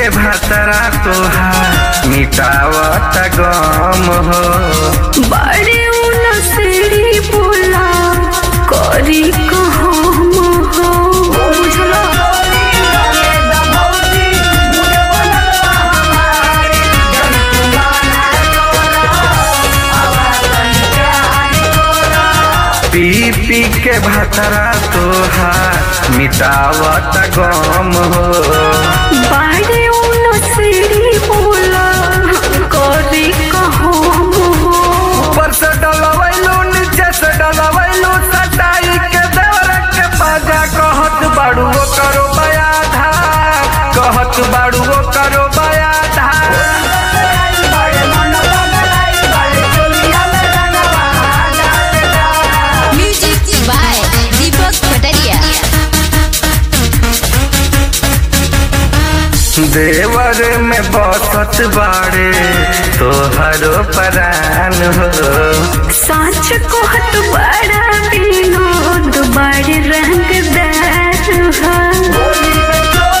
के भातरा तोहार मिटावत गम हो बड़े उनसरी बोला करी कहम हो बुझला पी पी के भातरा तोहार मिटावत गम हो बड़े उनसरी बोला करी कहम हो ऊपर से डलवैलू नीचे से डलवैलू सटाई के देवर के बाजा कहत बाड़ू वो करो बया धार कहत बाड़ू वो करो बया धार Music by Deepak Pataria. देवर में बसत बाड़े तोहरो परान हो साच कहत बड़ा विनोद बड़े रंगदार हो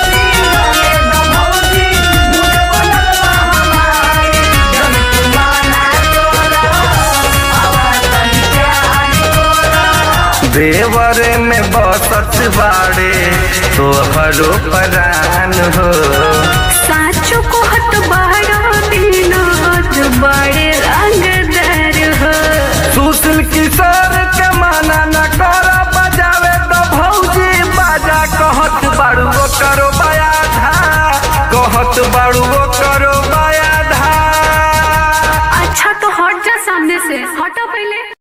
देवर में बसत बाड़े तोहरो परान हो साच कहत बड़ा विनोद बड़े रंगदार हो सुशील किशोर के माना न कर बजावे तो भौजी बाजा कहत बाड़ू वो करो बया धा कहत बाड़ू वो करो बया धा अच्छा तो हट जा सामने से हटो पहले